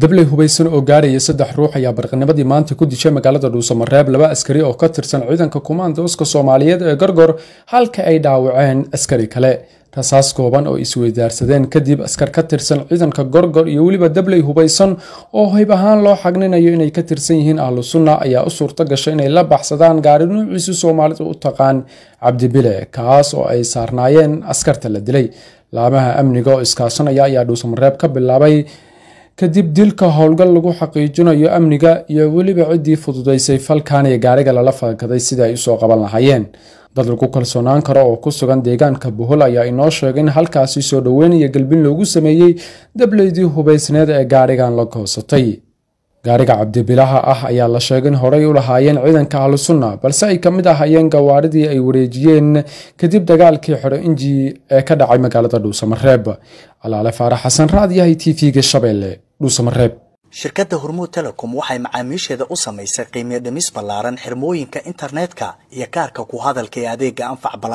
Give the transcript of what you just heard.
dabley hubaysan oo gaaraya saddex ruux ayaa barqanimadii maanta ku dishay magaalada dhuusamareeb laba askari oo ka tirsan ciidanka kumaandooska soomaaliyeed ee gorgor halka ay dhaawaceen askari kale rasaas kooban oo isweydaarsadeen kadib askar ka tirsan ciidanka gorgor iyo weliba dabley hubaysan oo hayb ahaan loo xagninayo inay ka tirsan yihiin ahlu sunna ayaa u suurto gashay inay la baxsadaan gaari nuuciisu soomaalidu u taqaan cabdibile kaas oo ay saarnaayeen askarta la dilay laamaha amniga oo iskaashanaya ayaa dhuusamareeb ka bilaabay kadib dilka howlgal lagu xaqiijinayo amniga iyo weliba ciddii fududaysay falkan ee gaariga lala falkaday sidai ay usoo qaban lahaayeen dad lagu kalsoonaan karo oo ku sugan deegaanka buhol ayaa inoo sheegay in halkaasi soo dhoweyn iyo galbin loogu sameeyey dableydii hubaysneed ee gaarigan la goosatay gaariga cabdibilaha ah ayaa la sheegay in horey u lahaayeen ciidanka ahlu sunna balse ay ka mid ahaayeen gawaaridii ay wareejiyeen kadib dagaalkii xidho inji ee ka dhacay magaalada dhuusamareeb alaale faarax xasan raadyahay t v-ga shabeelle dhuusamareeb shirkadda hormuud telecom waxay macaamiisheeda u samaysay qiimiyo dhimis ballaaran xirmooyinka internetka iyo kaarka ku hadalka ee adeega anfac